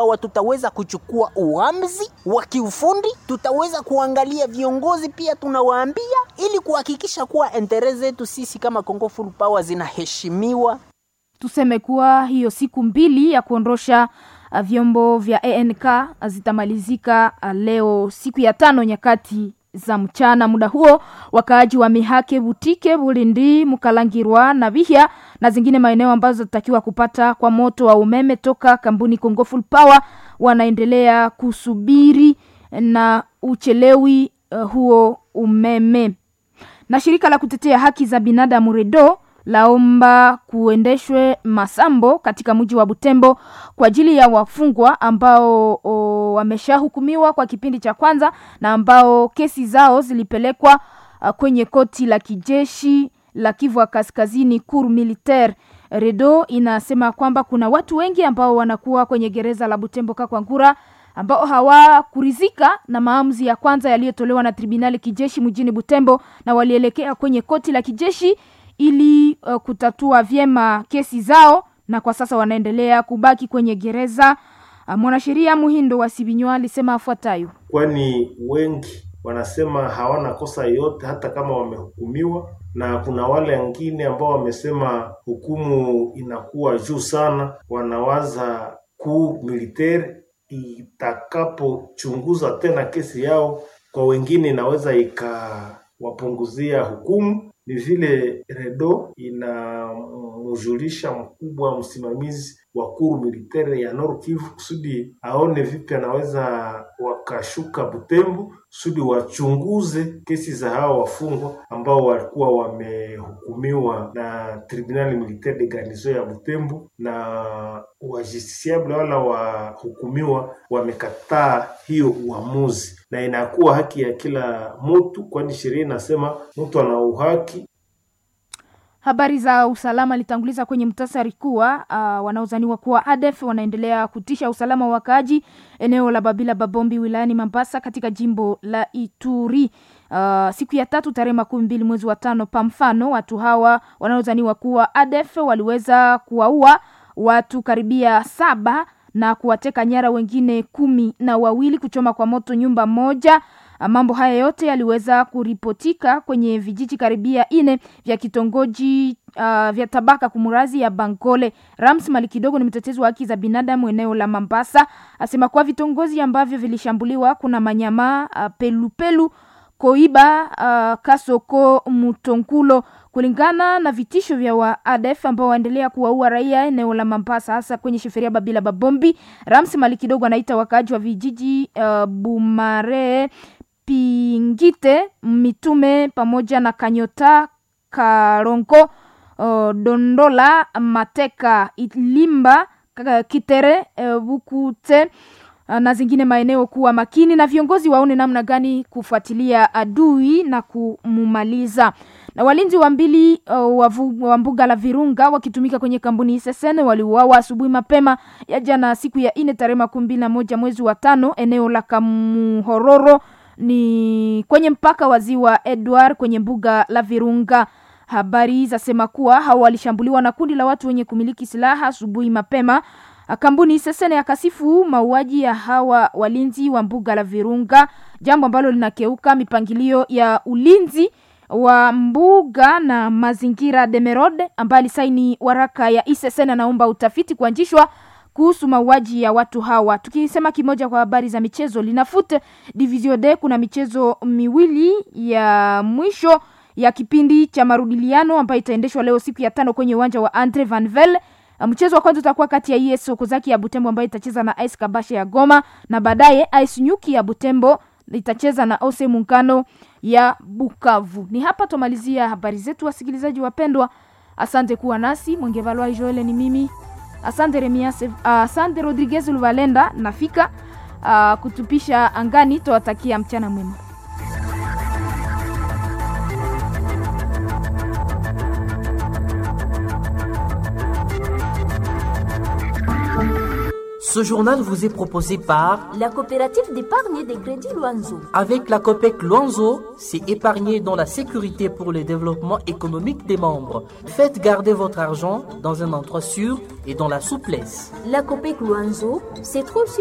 Awa tutaweza kuchukua uamuzi wa kiufundi, tutaweza kuangalia viongozi pia tunawaambia, ili kuhakikisha kuwa entere zetu sisi kama Congo Full Power zinaheshimiwa. Tuseme kuwa hiyo siku mbili ya kuondosha uh, vyombo vya ANK zitamalizika uh, leo siku ya tano nyakati za mchana. Muda huo wakaaji wa Mihake, Butike, Bulindi, Mukalangirwa na Bihya na zingine maeneo ambazo zitatakiwa kupata kwa moto wa umeme toka kampuni Congo Full Power wanaendelea kusubiri na uchelewi uh, huo umeme. Na shirika la kutetea haki za binadamu REDO laomba kuendeshwe masambo katika mji wa Butembo kwa ajili ya wafungwa ambao wameshahukumiwa kwa kipindi cha kwanza na ambao kesi zao zilipelekwa uh, kwenye koti la kijeshi la Kivu Kaskazini Cour Militaire. Redo inasema kwamba kuna watu wengi ambao wanakuwa kwenye gereza la Butembo Kakwangura ambao hawakurizika na maamuzi ya kwanza yaliyotolewa na tribunali kijeshi mjini Butembo na walielekea kwenye koti la kijeshi ili uh, kutatua vyema kesi zao na kwa sasa wanaendelea kubaki kwenye gereza. Uh, mwanasheria Muhindo wa Sibinywa alisema afuatayo: kwani wengi wanasema hawana kosa yote hata kama wamehukumiwa, na kuna wale wengine ambao wamesema hukumu inakuwa juu sana, wanawaza kuu militeri itakapochunguza tena kesi yao, kwa wengine inaweza ikawapunguzia hukumu ni vile Redo inamjulisha mkubwa msimamizi wa kuru militare ya Nord Kivu kusudi aone vipi anaweza wakashuka Butembo kusudi wachunguze kesi za hao wafungwa ambao walikuwa wamehukumiwa na tribunali militaire de garnison ya Butembo, na wajusticiable wala wahukumiwa wamekataa hiyo uamuzi, na inakuwa haki ya kila mtu, kwani sheria inasema mtu ana uhaki Habari za usalama litanguliza kwenye mtasari kuwa uh, wanaozaniwa kuwa ADF wanaendelea kutisha usalama wa wakaaji eneo la Babila Babombi wilayani Mambasa katika jimbo la Ituri. Uh, siku ya tatu tarehe makumi mbili mwezi wa tano, pa mfano watu hawa wanaozaniwa kuwa ADF waliweza kuwaua watu karibia saba na kuwateka nyara wengine kumi na wawili, kuchoma kwa moto nyumba moja. Mambo haya yote yaliweza kuripotika kwenye vijiji karibia ine vya kitongoji uh, vya tabaka kumurazi ya Bangole. Rams Mali kidogo ni mtetezi wa haki za binadamu eneo la Mambasa, asema kuwa vitongozi ambavyo vilishambuliwa kuna Manyama, uh, Pelupelu, Koiba, uh, Kasoko, Mutonkulo kulingana na vitisho vya wa ADF ambao waendelea kuwaua raia eneo la Mambasa hasa kwenye sheferia Babila Babombi. Rams Mali kidogo anaita wakaaji wa vijiji uh, Bumare Pingite, Mitume pamoja na Kanyota, Karonko, uh, Dondola, Mateka, Ilimba, Kitere, uh, Bukute uh, na zingine maeneo kuwa makini na viongozi waone namna gani kufuatilia adui na kumumaliza. Na walinzi wa mbili uh, wa mbuga la Virunga wakitumika kwenye kampuni SSN waliuawa asubuhi mapema ya jana siku ya ine tarehe makumi mbili na moja mwezi wa tano eneo la Kamuhororo ni kwenye mpaka wa ziwa Edward kwenye mbuga la Virunga. Habari zasema kuwa hao walishambuliwa na kundi la watu wenye kumiliki silaha asubuhi mapema. Kampuni Sesene yakasifu mauaji ya hawa walinzi wa mbuga la Virunga, jambo ambalo linakeuka mipangilio ya ulinzi wa mbuga na mazingira. Demerode ambaye alisaini waraka ya ISSN anaomba utafiti kuanzishwa kuhusu mauaji ya watu hawa. Tukisema kimoja kwa habari za michezo, linafute division D, kuna michezo miwili ya mwisho ya kipindi cha marudiliano ambayo itaendeshwa leo siku ya tano kwenye uwanja wa Andre Van Vel. Mchezo wa kwanza utakuwa kati ya ES Sokozaki ya Butembo ambayo itacheza na AS Kabasha ya Goma na baadaye AS Nyuki ya Butembo itacheza na Ose Muungano ya Bukavu. Ni hapa tumalizia habari zetu, wasikilizaji wapendwa. Asante kuwa nasi. Mwengevalwa Joel ni mimi. Asante Remias, uh, asante Rodriguez Luvalenda nafika uh, kutupisha angani. Tuwatakia mchana mwema. Ce journal vous est proposé par la coopérative d'épargne et de crédit Loanzo. Avec la COPEC Luanzo, c'est épargner dans la sécurité pour le développement économique des membres. Faites garder votre argent dans un endroit sûr et dans la souplesse. La COPEC Loanzo se trouve sur